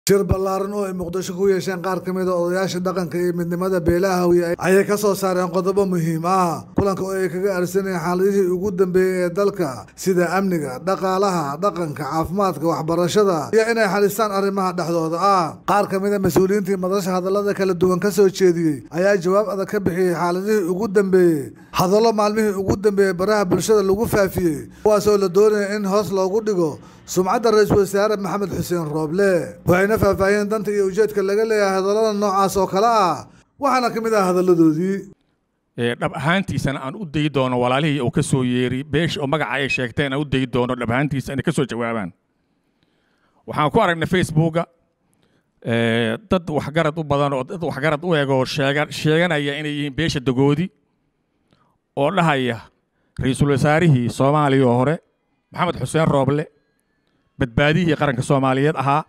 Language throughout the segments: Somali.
shir ballaaran oo ay muqdisho ku yeesheen qaar ka mid a odayaasha dhaqanka iyo midnimada beelaha hawiye ayay ka soo saareen qodobo muhiim ah kulanka oo ay kaga arsanayeen xaaladihii ugu dambeeyey ee dalka sida amniga dhaqaalaha dhaqanka caafimaadka waxbarashada iyo inay xalistaan arrimaha dhexdooda ah qaar ka mid a mas-uuliyiintii madasha hadallada kala duwan ka soo jeediyey ayaa jawaab adag ka bixiyey xaaladihii ugu dambeeyey hadallo maalmihii ugu dambeeyey baraha bulshada lagu faafiyey kuwaasoo la doonaya in hoos loogu dhigo sumcadda ra-iisul wasaare maxamed xuseen rooble waxayna faahfaahiyeen danta iyo ujeedka laga leeyahay hadallada noocaas oo kale ah waxaana ka mid ah hadalladoodii dhab ahaantiisana aan u dayi doono walaalihii uu ka soo yeeri beesha oo magaca ay sheegteen aan u dayi doono dhab ahaantiisa inay ka soo jawaabaan waxaan ku aragnay facebooka dad waxgarad u badan oo dad waxgarad u eg oo sheega sheeganaya inay yihiin beesha dagoodi oo dhahaya ra-iisul wasaarihii soomaaliya oo hore maxamed xuseen rooble badbaadihii qaranka soomaaliyeed ahaa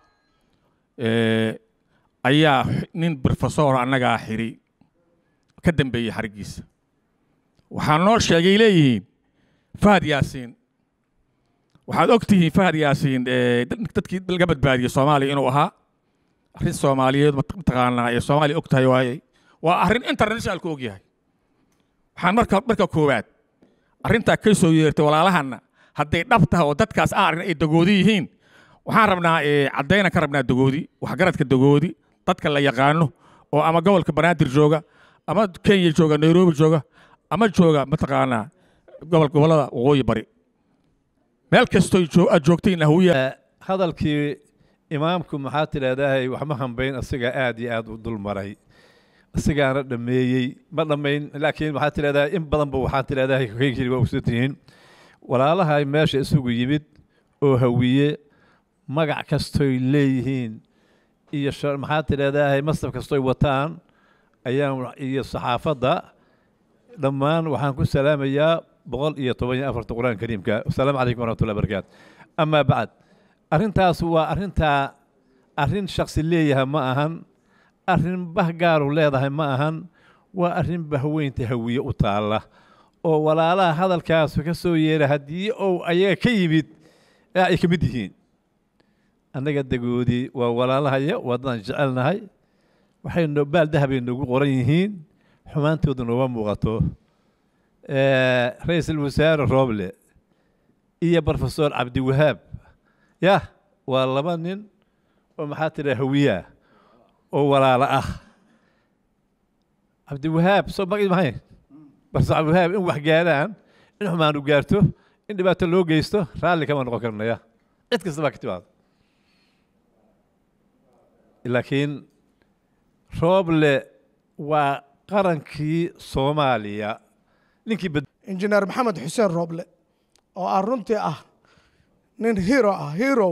ayaa nin brofesor annagaa xiri ka dambeeyey xarigiisa waxaa noo sheegay leeyihiin fahad yaasiin waxaad og tihiin fahad yaasiin dadkii laga badbaadiyey soomaaliya inuu ahaa arrin soomaaliyeed mataqaanaa ee soomaaliya og tahay waaye waa arrin internationalku og yahay waxaan marka marka koowaad arrintaa ka soo yeertay walaalahanna hadday dhab tahay oo dadkaas aan arrin ay dagoodi yihiin waxaan rabnaa caddaynan ka rabnaa dagoodi waxgaradka dagoodi dadka la yaqaano oo ama gobolka banaadir jooga ama kenya jooga nairobi jooga ama jooga mataqaanaa gobol gobollada waqooyi bari meel kastoy aad joogtayna hawiya hadalkii imaamku maxaa tidhaahdahay waxma hambayn asigaa aad iyo aad u dulmaray asigaana dhammeeyey ma dhammayn laakiin waxaa tidhahdaa in badanba waxaa tidhahdahay kaygiri waa ogsan tihiin walaalaha meesha isugu yimid oo hawiye magac kastoy leeyihiin iyo maxaa tidhahdahay mastab kastoy wataan ayaan iyo saxaafadda dhammaan waxaan ku salaamayaa boqol iyo toban iyo afarta qur-aanka kariimka asalaamu calaykum waraxmatullahi barakaatu amaa bacd arrintaas waa arrintaa arrin shaksi leeyahay ma ahan arrin bah gaaru leedahay ma ahan waa arrin bahweynta hawiye u taalla oo walaalaha hadalkaasu ka soo yeera haddii ou ayaga ka yimid ay ka mid yihiin annaga dagoodii waa walaalahaya waadaan jecelnahay waxay baal dahabay noogu qoran yihiin xumaantooda nooma muuqato ra-iisul wasaare rooble iyo brofesor cabdiwahaab yah waa laba nin oo maxaa tidhaha hawiyaa oo walaalo ah cabdiwahaab soo maqi mahayn brofesor cabdiwahaab in wax gaaraan in xumaanu gaarto in dhibaato loo geysto raalli kama noqon karnaya cid kasta baa ka timaado laakiin rooble waa qarankii soomaaliya ninkii injineer maxamed xuseen rooble oo ah runtii ah nin hero ah hero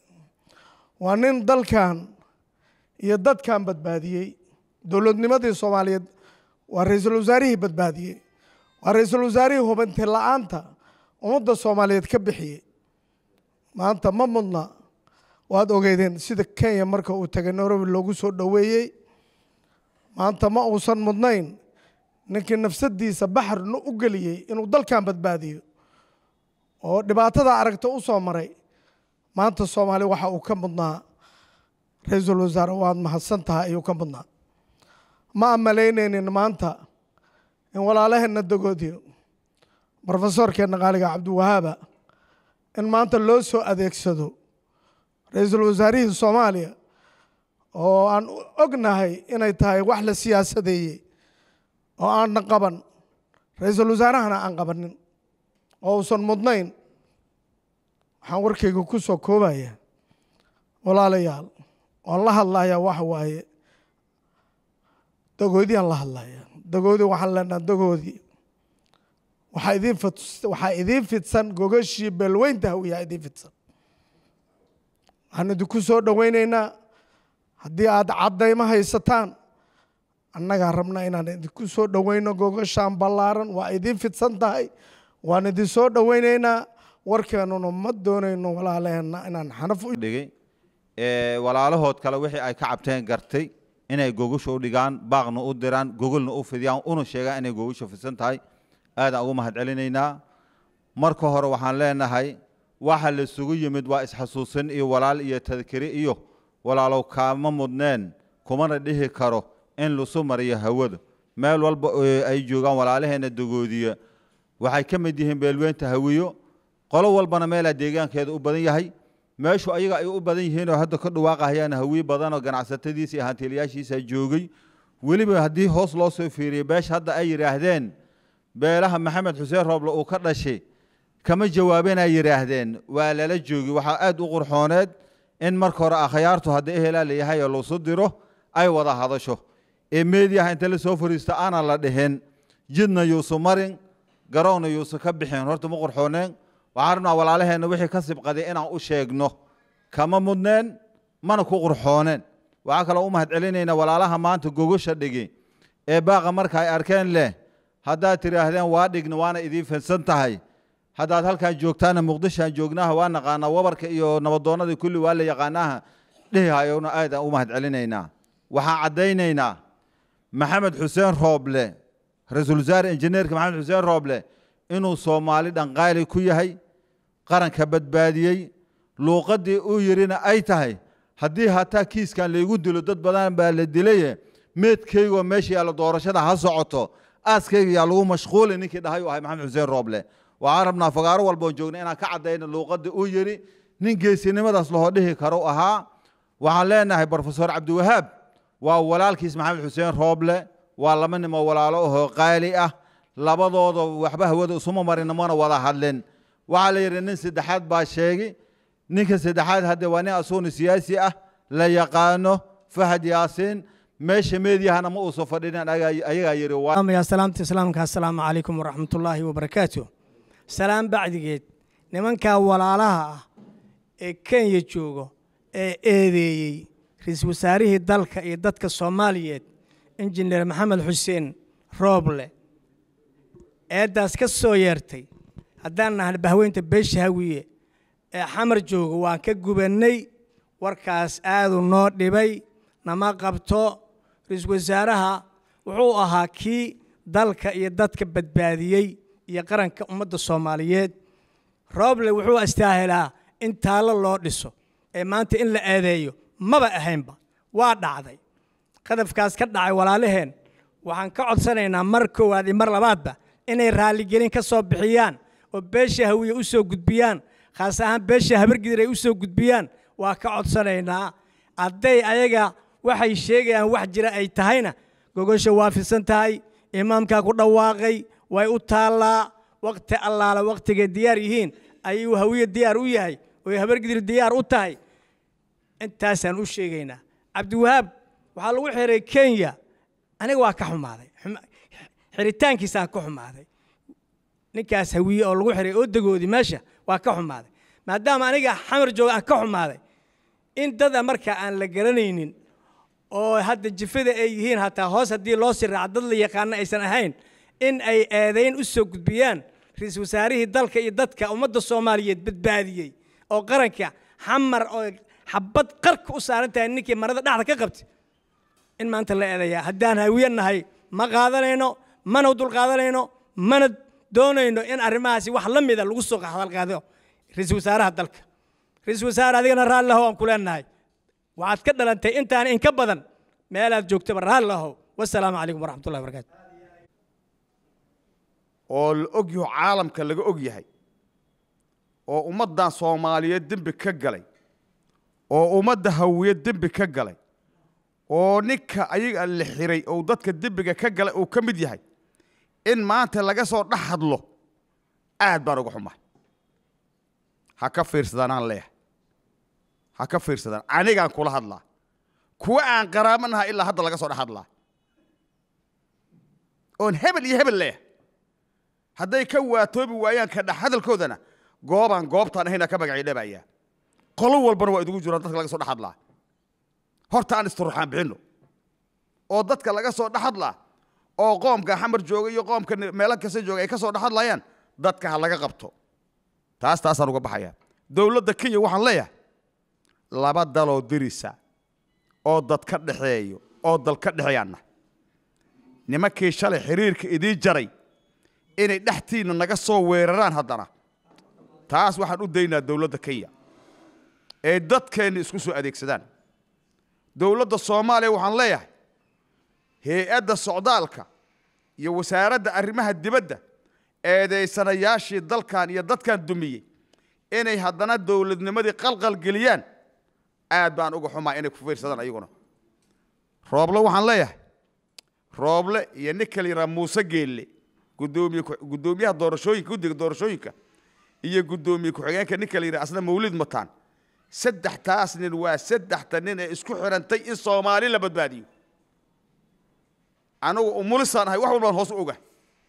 waa nin dalkan iyo dadkan badbaadiyey dowladnimadii soomaaliyeed waa ra-iisul wasaarihii badbaadiyey waa ra-iisul wasaarihii hubanti la-aanta ummadda soomaaliyeed ka bixiyey maanta ma mudna waad ogeydeen sida kenya marka uu tegay nairobi loogu soo dhoweeyey maanta ma uusan mudnayn ninkii nafsadiisa baxarna u geliyey inuu dalkan badbaadiyo oo dhibaatada aragta u soo maray maanta soomaaliya waxa uu ka mudnaa ra-iisul wasaare waad mahadsan tahay ayuu ka mudnaa ma amalaynaynin maanta in walaalaheenna dagoodiyo brofesorkeenna qaaliga cabdiwahaaba in maanta loo soo adeegsado ra-iisul wasaarihii soomaaliya oo aan ognahay inay tahay wax la siyaasadeeyey oo aanna qaban ra-iisul wasaarahana aan qabanin oo uusan mudnayn waxaan warkayga ku soo koobaya walaalayaal waan la hadlayaa waxa waaye dagoodiyaan la hadlaya dagoodi waxaan leenaha dagoodii waxaa idiin waxaa idiin fidsan gogashii beelweynta hawiyaa idiin fidsan waxaan idinku soo dhoweyneynaa haddii aad caddaymo haysataan annagaa rabna inaan idinku soo dhoweyno gogashaan ballaaran waa idiin fidsan tahay waan idin soo dhoweyneynaa warkeennuna ma doonayno walaalaheenna inaan xanaf u dhigay walaalahood kale wixii ay ka cabteen gartay inay gogasha u dhigaan baaqna u diraan gogolna u fidiyaan una sheegaan inay gogasha fidsan tahay aadaan ugu mahad celinaynaa marka hore waxaan leenahay waxa la isugu yimid waa isxasuusin iyo walaal iyo tadkiri iyo walaalow kaama mudneen kumana dhihi karo in lasu mariyo hawada meel walba oo ay joogaan walaalaheenna dogoodiya waxay ka mid yihiin beelweynta hawiyo qolo walbana meelaa deegaankeeda u badan yahay meeshu ayaga ay u badan yihiin oo hadda ka dhawaaqahayaan hawiye badan oo ganacsatadiisa iyo hantiilayaashiisa joogay weliba haddii hoos loo soo fiiriyo beesha hadda ay yidhaahdeen beelaha maxamed xuseen rooble uu ka dhashay kama jawaabeen ay yidhaahdeen waa lala joogi waxaa aad u qurxooneed in marka hore akhyaartu haddii ehelaa layahay oo lasu diro ay wada hadasho ee meediyaha inta la soo fariisto aanan la dhihin jidna yuusu marin garoonna yuusu ka bixin horta ma qurxooneen waxaan rabnaa walaalaheenna wixii ka sibqaday inaan u sheegno kama mudneen mana ku qurxooneen waxaa kaloo u mahad celinaynaa walaalaha maanta gogosha dhigi ee baaqa marka ay arkeen leh haddaad tidhaahdeen waa dhigna waana idiin fidsan tahay haddaad halkan joogtaana muqdishoan joognaha waa naqaanaa wabarka iyo nabadoonnada kulli waa la yaqaanaha dhehihayowna aad aan u mahad celinaynaa waxaan caddaynaynaa maxamed xuseen rooble ra-iisul wasaare injineerka maxamed xuseen rooble inuu soomaali dhanqaali ku yahay qaranka badbaadiyey luuqaddii uu yidhina ay tahay haddii hataa kiiskan laygu dilo dad badan baa la dilaye meedkaygoo meesha yaalla doorashada ha socoto aaskayga yaa lagu mashquuli ninkii dhahay uu ahay maxamed xuseen rooble waxaan rabnaa fagaaro walboon joogna inaan ka caddayno luuqadda uu yidhi nin geesinimadaas lahoo dhihi karo ahaa waxaan leenahay brofesor cabdiwahaab waa walaalkiis maxamed xuseen rooble waa laba nimo walaalo ahoo qaali ah labadooda waxba hawada isuma marina mana wada hadlin waxaa la yidhi nin saddexaad baa sheegi ninka saddexaad hadde waa nin asuuni siyaasi ah la yaqaano fahad yaasiin meesha meedyahana ma uusan fadhinin ayagaa yidhi ya salaamta islaamka assalaamu calaykum waraxmatullaahi wabarakaatu salaam bacdigeed nimankaa walaalaha ah ee kenya joogo ee eedeeyey ra-iisul wasaarihii dalka iyo dadka soomaaliyeed injineer maxamed xuseen rooble eeddaas ka soo yeertay haddaan nahan bahweynta beesha hawiye ee xamar jooga waan ka gubannay warkaas aadu noo dhibay nama qabto ra-iisul wasaaraha wuxuu ahaa kii dalka iyo dadka badbaadiyey iyo qaranka ummadda soomaaliyeed rooble wuxuu astaahilaa in taallo loo dhiso ee maanta in la eedeeyo maba ahaynba waa dhacday qadafkaas ka dhacay walaalaheen waxaan ka codsanaynaa mar koowaad iyo mar labaadba inay raalligelin ka soo bixiyaan oo beesha hawiye u soo gudbiyaan khaas ahaan beesha habargidir ay u soo gudbiyaan waa ka codsanaynaa hadday ayaga waxay sheegayaan wax jira ay tahayna gogosha waa fidsan tahay imaamkaa ku dhawaaqay way u taallaa wakhti allaala wakhtigay diyaar yihiin ayuu hawiye diyaar u yahay oo habargidir diyaar u tahay intaasaan u sheegaynaa cabdiwahaab waxaa lagu xiray kenya aniga waa ka xumaaday xiritaankiisaan ka xumaaday ninkaas hawiye oo lagu xiray oo dagoodii meesha waa ka xumaaday maadaama aniga xamar jooga aan ka xumaaday in dada marka aan la garanaynin oo hadda jifada ay yihiin hataa hoos haddii loo sii raaco dad la yaqaano aysan ahayn in ay eedayn u soo gudbiyaan ra-iisul wasaarihii dalka iyo dadka ummadda soomaaliyeed badbaadiyey oo qaranka xamar oo xabad qarka u saaran tahay ninkii marada dhexda ka qabtay in maanta la eedayaa haddaan hawiye nahay ma qaadanayno mana dul qaadanayno mana doonayno in arrimahaasi wax la mida lagu soo hadalqaado ra-iisul wasaaraha dalka ra-iisul wasaare adigana raalli lahow aan ku leenahay waxaad ka dhalantay intaan inka badan meelaad joogtaba raalli lahow wasalaamu calaykum waraxmatullahi wabarakaatu oo la og yaho caalamka laga og yahay oo ummaddan soomaaliyeed dembi ka galay oo ummadda hawiye dembi ka galay oo ninka ayaga la xiray oo dadka dembiga ka galay uu ka mid yahay in maanta laga soo dhex hadlo aad baan uga xumahay ha ka fiirsadaan aan leeyahay ha ka fiirsadaan anigaan kula hadlaa kuwa aan qaraabanaha ilaa hadda laga soo dhex hadlaa oon hebel iyo hebel leeyahay hadday ka waatoobi waayaan ka dhex hadalkoodana goobaan goobtaan ahayna ka magacii dhabayaa qolo walbana waa idugu jiraan dadka laga soo dhex hadlaa horta aan isturuxaan bixinno oo dadka laga soo dhex hadlaa oo qoomka xamar jooga iyo qoomka meelo kasta jooga ay ka soo dhex hadlayaan dadka ha laga qabto taas taasaan uga baxayaa dowladda kenya waxaan leeyahay laba daloo dirisa oo dad ka dhexeeyo oo dal ka dhexeeyaanna nimankii shalay xiriirka idiin jaray inay dhextiinna naga soo weeraraan haddana taas waxaan u daynaa dowladda kenya ee dadkeenna isku soo adeegsadaan dowladda soomaaliya waxaan leeyahay hay-adda socdaalka iyo wasaaradda arrimaha dibadda eedaysanayaashii dalkan iyo dadkan dumiyey inay haddana dowladnimadii qalqal geliyaan aad baan uga xumaa inay ku fiirsadaan ayaguna rooble waxaan leeyahay rooble iyo nin kala yidhaha muuse geelle gudoomiye ku- guddoomiyaha doorashooyinka guddiga doorashooyinka iyo guddoomiye ku-xigeenka nin kala yidhaha asna mawlid mataan saddextaas nin waa saddexta nin ee isku xidhantay in soomaali la badbaadiyo anigu umulisaan ahay wax walbaan hoos u oga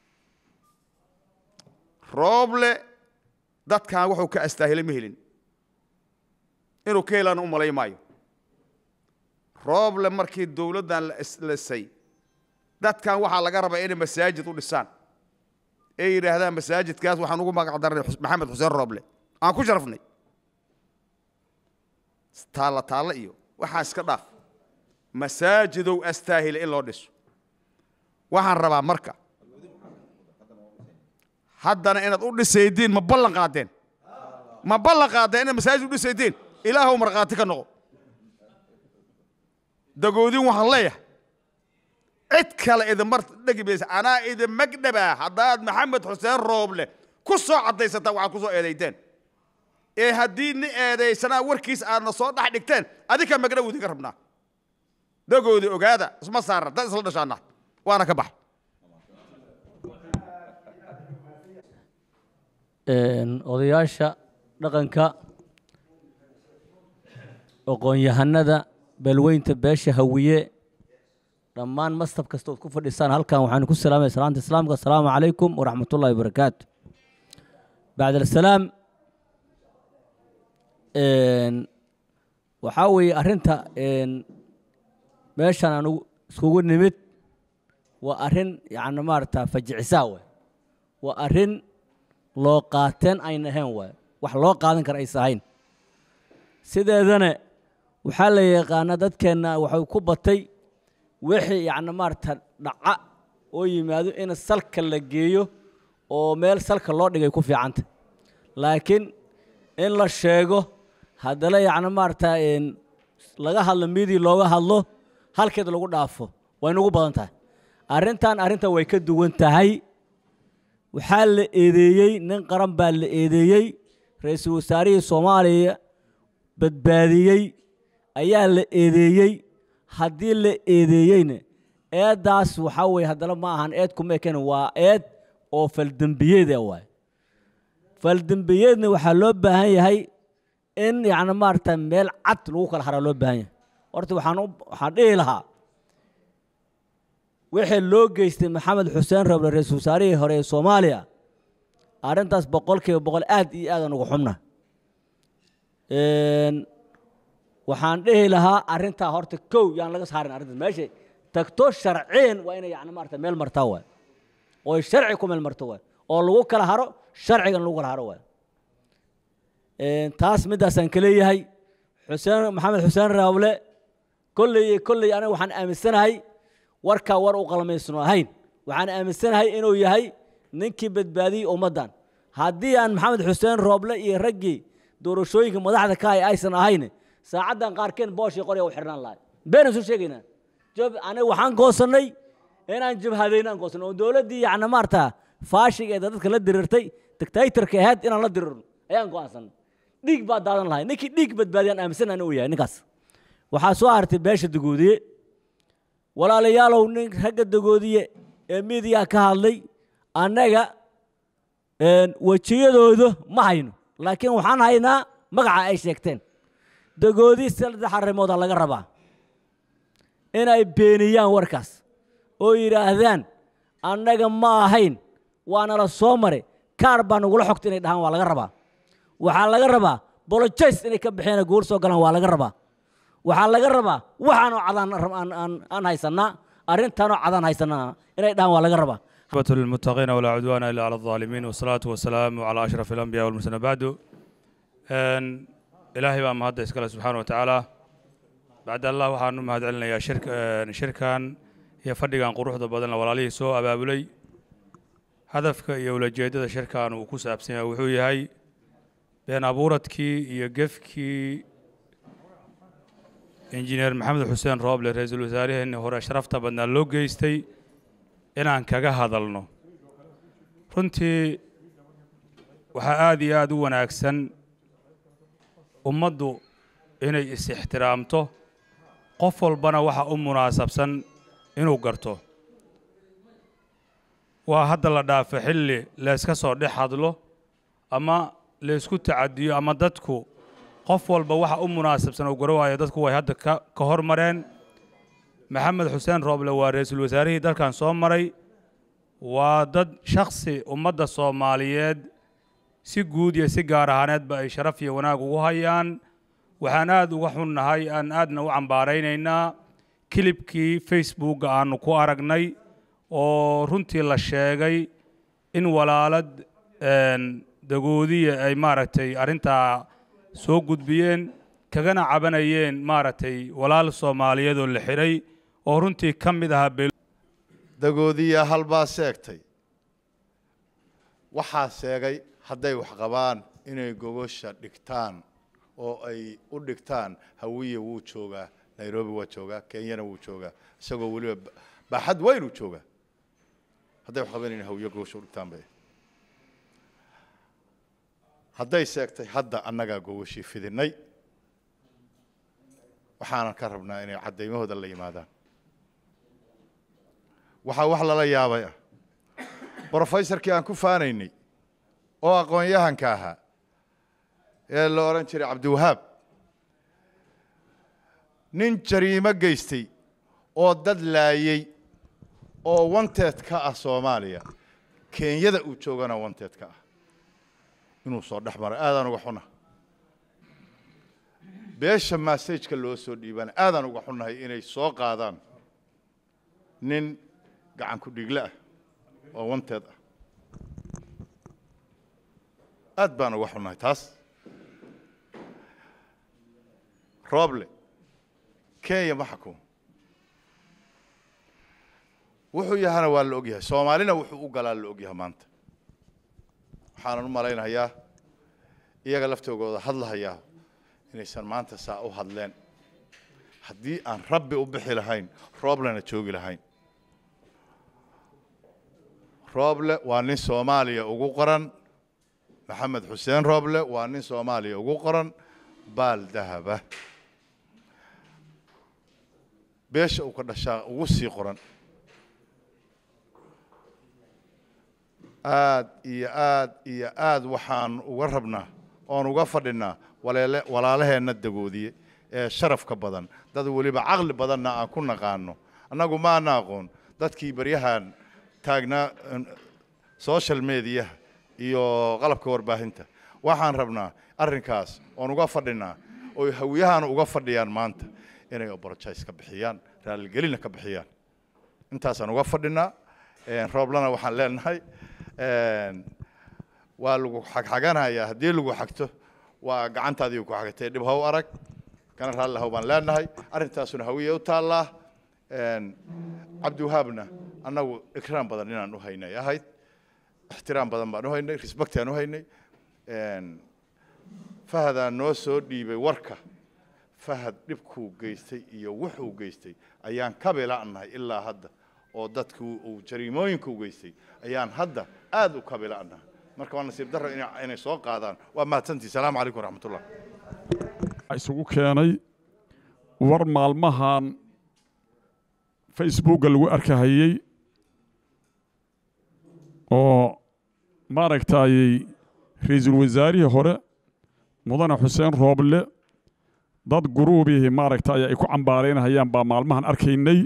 rooble dadkan wuxuu ka astaahilay ma helin inuu ka helaana u malay maayo rooble markii dowladdan la islisay dadkan waxaa laga rabaa inay masaajid u dhisaan ee yidhaahdaan masaajidkaas waxaan ugu magac darnay Xus- maxamed xuseen rooble aan ku sharafnay taalla taalla iyo waxaa iska dhaaf masaajidow astaahila in loo dhiso waxaan rabaa marka haddana inaad u dhisaydiin ma ballan qaadeen ma ballan qaadeen inaad masaajid u dhisaydiin ilaahow markhaati ka noqo dagoodin waxaan leeyahay cid kale idinmar dhegi maysa anaa idin magdhabaa haddaad maxamed xuseen rooble ku soo caddaysataan waxaad ku soo eedayteen ee haddii ni eedaysanaa warkiis aadna soo dhex dhigteen adinka magdhow idinka rabnaa dagoodi ogaada isma saara dad isla dhashaana waana ka bax een, odayaasha dhaqanka aqoon-yahanada beelweynta beesha hawiye dhammaan mastab kasta ood ku fadhisaan halkan waxaanu ku salaamaya salaanta islaamka asalaamu calaykum waraxmat ullahi wabarakaatu bacd alsalaam een, waxaa weeye arrinta een, meeshan anugu iskugu nimid waa arrin yacni maarata fajicisaa waay waa arrin loo qaateen ayna ahayn waay wax loo qaadan kara aysa ahayn sideedana waxaa la yaqaanaa dadkeenna waxay ku batay wixii yacni maarata dhaca oo yimaado in salka la geeyo oo meel salka loo dhigay ku fiicanta laakiin in la sheego haddana yacni maarata een, laga hadlo midii looga hadlo halkeed lagu dhaafo way nagu badan tahay arrintan arrinta way ka duwan tahay waxaa la eedeeyey nin qaran baa la eedeeyey ra-iisul wasaarihii soomaaliya badbaadiyey ayaa la eedeeyey haddii la eedeeyeyna eeddaas waxaa weeye haddana ma ahan eed kuma eken waa eed oo faldembiyeeda waay faldembiyeedna waxaa loo baahan yahay in yacni maarata meel cad lagu kala haraa loo baahan yahay horta waxaan u waxaan dhihi lahaa wixii loo geystay maxamed xuseen roble ra-iisul wasaarihii hore ee soomaaliya arrintaas boqolkiiba boqol aad iyo aadaan ugu xubna Een, waxaan dhihi lahaa arrintaa horta kow yaan laga saarin arrintaas meesha tagto sharciyan waa inay yacni maarata meel martaa waay oo ay sharci ku meel marto waay oo lagu kala haro sharcigan lagu kala haro waay Een, taas midaasaan ka leeyahay xuseen maxamed xuseen raable kolley iyo kolley aniga waxaan aaminsanahay warkaa war u qalmaysno ahayn waxaan aaminsanahay inuu yahay ninkii badbaadiyey ummaddan haddii aan maxamed xuseen rooble iyo raggii doorashooyinka madaxda ka ay aysan ahayn saacaddan qaarkeen booshii qorya u xirnaan lahay been isu sheegaynaa jab aniga waxaan goosannay inaan jabhadayno aan goosannay oo dowladdii yacni maarata faashiga ee dadka la dirirtay dictatorka ahayd inaan la dirirno ayaan go'aansanay dhiig baa daadan lahay ninkii dhiig badbaadiyaan aaminsanahay inuu yahay ninkaas waxaa soo hartay beesha dagoodiye walaalayaalow nin ragga dagoodiye ee miidiyaa ka hadlay annaga een, wejiyadooda ma hayno laakiin waxaan haynaa magaca ay sheegteen dagoodi saddex arrimooda laga rabaa inay beeniyaan warkaas oo yidhaahdaan annaga ma ahayn waana la soo maray kaar baa nagula xogta inay dhahaan waa laga rabaa waxaa laga rabaa bolojays inay ka bixeen guur soo galaan waa laga rabaa waxaa laga rabaa waxaanoo cadaan aan- aan- aan haysanaa arrintaanoo cadaan haysanaa inay dhahaan waa laga rabaa عاقبة للمتقين ولا عدوان إلا على الظالمين والصلاة والسلام على أشرف الأنبياء والمرسلين بعد أن إلهي بقى مهد إسكاله سبحانه وتعالى بعد الله وحانو مهد علينا يا شرك آه، شركان يا فردقان قروح بدن ولاليه سو أبابلي هدفك يا ولجيدة شركان وكوس أبسين وحوي هاي بين أبورتكي يا قفكي injineer maxamed xuseen rooble ra-iisul wasaaraheenni hore sharafta badnaa loo geystay inaan kaga hadalno runtii waxaa aad iyo aad u wanaagsan ummaddu inay is-ixtiraamto qof walbana waxa u munaasabsan inuu garto waa hadda la dhaafo xilli layska soo dhex hadlo ama laysku tacadiyo ama dadku qof walba waxa u munaasabsan uu garawaayo dadku way hadda ka ka hormareen maxamed xuseen rooble waa ra-iisul wasaarihii dalkan soo maray waa dad shakhsi ummadda soomaaliyeed si guud iyo si gaar ahaaneedba ay sharaf iyo wanaag ugu hayaan waxaan aad uga xunnahay aan aadna u cambaaraynaynaa kilibkii facebookga aanu ku aragnay oo runtii la sheegay in walaalad dagoodiya ay maaragtay arrintaa soo gudbiyeen kagana cabanayeen maaragtay walaal soomaaliyeed oo la xidhay oo runtii ka mid ahaa beel dagoodiya halbaa seegtay waxaa seegay hadday wax qabaan inay gogosha dhigtaan oo ay u dhigtaan hawiye wuu joogaa nairobi waa joogaa kenyana wuu joogaa isagoo weliba baaxad weyn uu joogaa hadday wax qabaan inay hawiye gogosha u dhigtaan bay hadday seegtay hadda annagaa gogoshii fidinay waxaanan ka rabnaa inay caddaymahooda la yimaadaan waxaa wax lala yaabay ah brofesorkii aan ku faanaynay oo aqoon-yahanka ahaa ee la odhan jiray cabdiwahaab nin jariimo geystay oo dad laayey oo wanteed ka ah soomaaliya kenyada uu joogana wanteed ka ah inuu soo dhex maray aadaan uga xunnahay beesha massajka loo soo dhiibana aadaan uga xunnahay inay soo qaadaan nin gacan ku dhiigle ah oo wanteed ah aad baan uga xunnahay taas rooble kenya ma xukumo wuxuu yahana waa la ogyahay soomaalina wuxuu u galaa la ogyahay maanta waxaanan u malaynayaa iyaga laftoogooda hadlahayaa inaysan maanta saa u hadleen haddii aan rabbi u bixi lahayn rooblena joogi lahayn rooble waa nin soomaaliya ugu qoran maxamed xuseen rooble waa nin soomaaliya ugu qoran baal dahaba beesha uu ka dhashaa ugu sii qoran aad iyo aad iyo aad waxaan uga rabnaa oon uga fadhinaa waleele walaalaheenna dagoodiye ee sharafka badan dad weliba caqli badanna aan ku naqaano annagu maana aqoon dadkii baryahan taagnaa social mediaha iyo qalabka warbaahinta waxaan rabnaa arrinkaas oon uga fadhinaa oy hawiyahan uga fadhiyaan maanta inay obologize ka bixiyaan raaligelina ka bixiyaan intaasaan uga fadhinaa rooblana waxaan leenahay waa lagu xagxaganayaa haddii lagu xagto waa gacantaadii ku xagtay dhib how arag kana raalli haw baan leenahay arrintaasuna hawiye u taallaa cabdiwahaabna annagu ikraam badan inaan u haynay ahayd ixtiraam badan baan u haynay respectaan u haynay fahadaa noo soo dhiibay warka fahad dhibkuu geystay iyo wuxuu geystay ayaan ka bila'nahay ilaa hadda oo dadkii uu jariimooyinka u geystay ayaan hadda aad u ka bila'nahay marka waa nasiib darro inay soo qaadaan waa mahadsantii salaamu calaykum waraxmatullah isugu keenay war maalmahan facebookga lagu arkahayey oo maaragtayey ra-iisul wasaarihii hore mudane xuseen rooble dad guruubihii maaragtay ay ku cambaaraynahayaan baa maalmahan arkaynay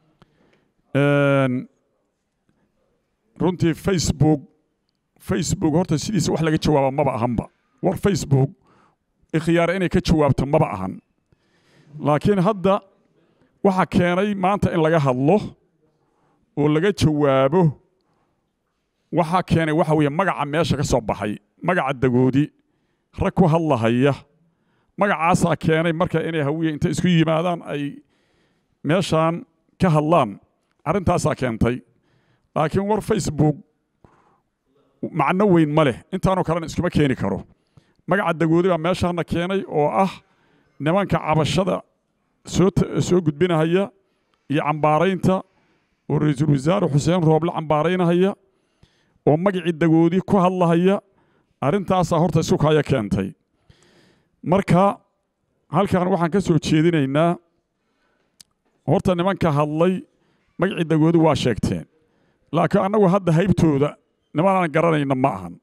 runtii facebook facebook horta sidiisa wax laga jawaaba maba ahanba war facebook ikhyaara inay ka jawaabto maba ahan laakiin hadda waxaa keenay maanta in laga hadlo oo laga jawaabo waxaa keenay waxa weeye magaca meesha ka soo baxay magaca dagoodi rag ku hadlahaya magacaasaa keenay marka inay hawiye inta isku yimaadaan ay meeshaan ka hadlaan arrintaasaa keentay laakiin war facebook macno weyn ma leh intaanoo kalena iskuma keeni karo magaca dagoodi baa meeshaana keenay oo ah nimanka cabashada soo soo gudbinahaya iyo cambaaraynta oo ra-iisul wasaare xuseen rooble cambaaraynahaya oo magacii dagoodii ku hadlahaya arrintaasaa horta isu kaya keentay marka halkan waxaan ka soo jeedinaynaa horta nimanka hadlay magacii dagoodi waa sheegteen laakiin annagu hadda haybtooda nimanaan garanayna ma ahan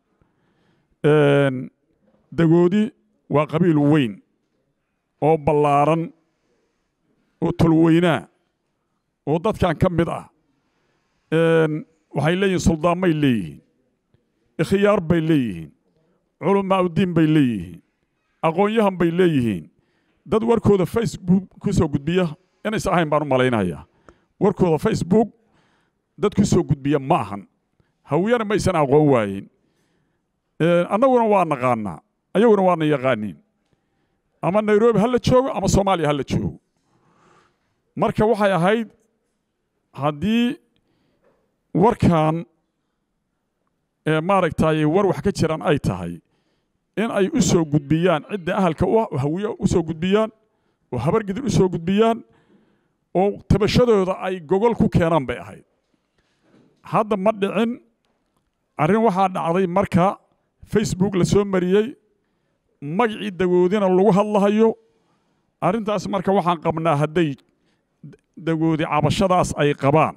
dagoodi waa qabiil weyn oo ballaaran oo tolweynaa oo dadkan ka mid ah waxay leeyihiin suldaanmay leeyihiin ikhyaar bay leeyihiin culamaa uddiin bay leeyihiin aqoon-yahan bay leeyihiin dad warkooda facebook ku soo gudbiya inaysan ahayn baan u malaynayaa warkooda facebook dad ku soo gudbiya ma ahan hawiyana maysan aqoon waayin annaguna waa naqaanaa ayaguna waana yaqaaniin ama nairobi ha la joogo ama soomaaliya ha la joogo marka waxay ahayd haddii warkan maaragtay war wax ka jiraan ay tahay in ay u soo gudbiyaan cidda ahalka u ah oo hawiye u soo gudbiyaan oo habargidir u soo gudbiyaan oo tabashadooda ay gogol ku keenaan bay ahayd hadda ma dhicin arrin waxaa dhacday marka facebook la soo mariyey magacii dagoodina lagu hadlahayo arrintaas marka waxaan qabnaa hadday dagoodi cabashadaas ay qabaan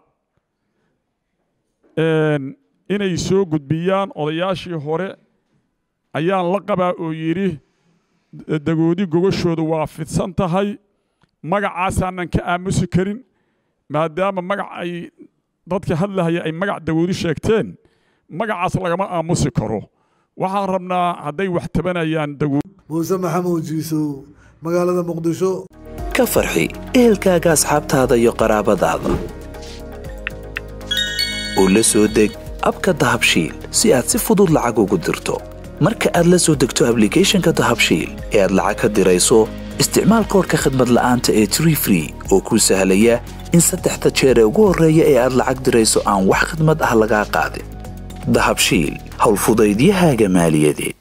inay soo gudbiyaan odayaashii hore ayaan la qabaa oo yidhi dagoodi gogashooda waa fidsan tahay magacaasaanan ka aamusi karin maadaama magac ay dadka hadlahaya ay magac dagoodi sheegteen magacaas lagama aamusi karo waxaan rabnaa hadday wax tabanayaan dagoodi muuse maxamuud jiisow magaalada muqdisho ka farxi ehelkaaga asxaabtaada iyo qaraabadaada oo la soo deg abka dahabshiil si aad si fudud lacag ugu dirto marka aad la soo degto ablicathonka dahabshiil ee aad lacag ka dirayso isticmaal koorka khadmad la'aanta ee tree free oo kuu sahlaya in saddexda jeer ee ugu horreeya ee aad lacag dirayso aan wax khidmad ah lagaa qaadin dahabshiil howlfudaydiyahaaga maaliyadeed